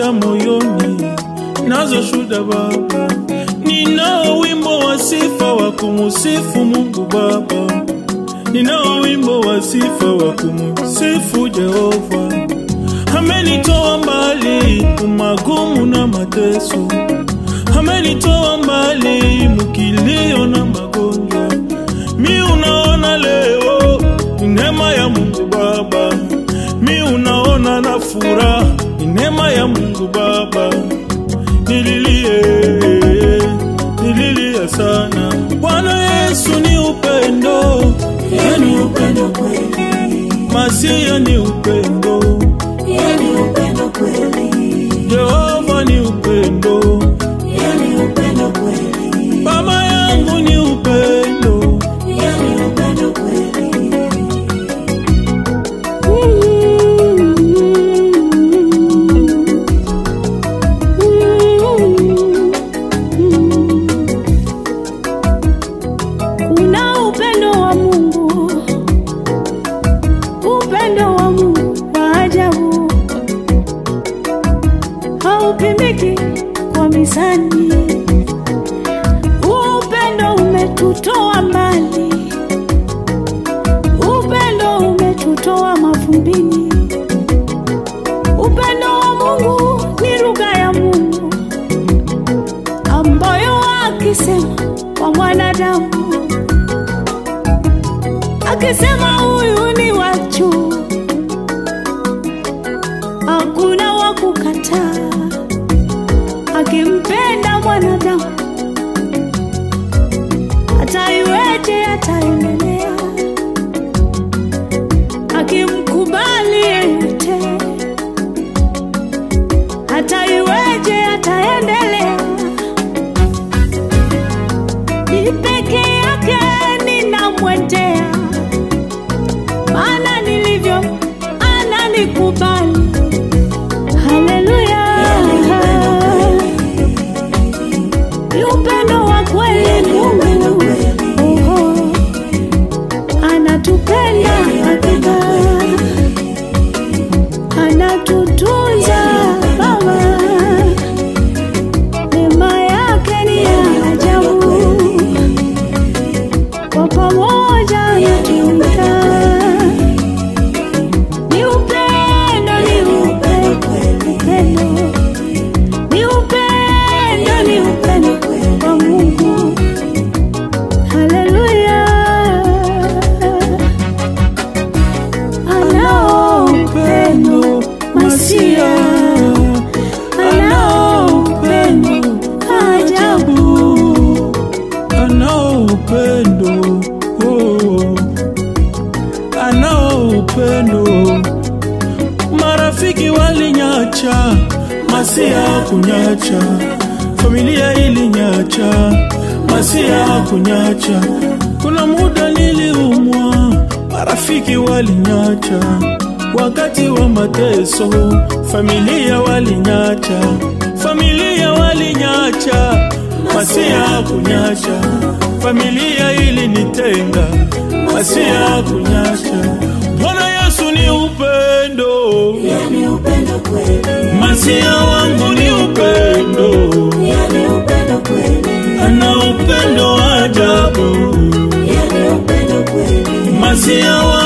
za moyoni nazo shuda Baba, ninao wimbo wa sifa wa kumusifu Mungu Baba, ninao wimbo wa sifa wa kumusifu Jehova. Amenitoa mbali umagumu na mateso, amenitoa mbali mukilio na magonjwa. Mi unaona leo ni neema ya Mungu Baba, mi unaona na furaha ni neema ya Mungu Baba. Nililie, nililia sana. Bwana Yesu ni upendo, Yani upendo kweli, Masia ni upendo, yani upendo kweli, Jehova ni upendo, yani upendo kweli, Baba yangu ni upendo. yani upendo kweli. Kuna upendo wa Mungu, upendo wa Mungu wa ajabu, haupimiki kwa mizani. Huu upendo umetutoa mbali, upendo umetutoa mavumbini. Upendo wa Mungu ni lugha ya Mungu ambayo akisema kwa mwanadamu, akisema huyu ni wachu, hakuna wa kukataa. Akimpenda mwanadamu, hata iweje ataendelea, akimkubali yeyote, hata iweje ataendelea ni peke yake ninamwendea, maana nilivyo ananikubali. Haleluya, ni upendo wa kweli Mungu, Oho. anatupenda hakika, anatutunza Baba neema yake ni ya ajabu, kwa pamoja anatuita. Ni upendo, ni upendo, upendo, ni upendo, ni upendo kwa Mungu. Haleluya, anao upendo masia anao upendo ajabu. anao upendo oh. anao upendo marafiki walinyacha masia kunyacha familia ilinyacha masia kunyacha kuna muda niliumwa marafiki walinyacha wakati wa mateso familia walinyacha familia walinyacha masia kunyacha familia ilinitenga masia kunyacha bwana yesu ni upendo Yani upendo kweli, masia wangu ni upendo yani upendo kweli, ana upendo wa ajabu yani upendo kweli, masia wangu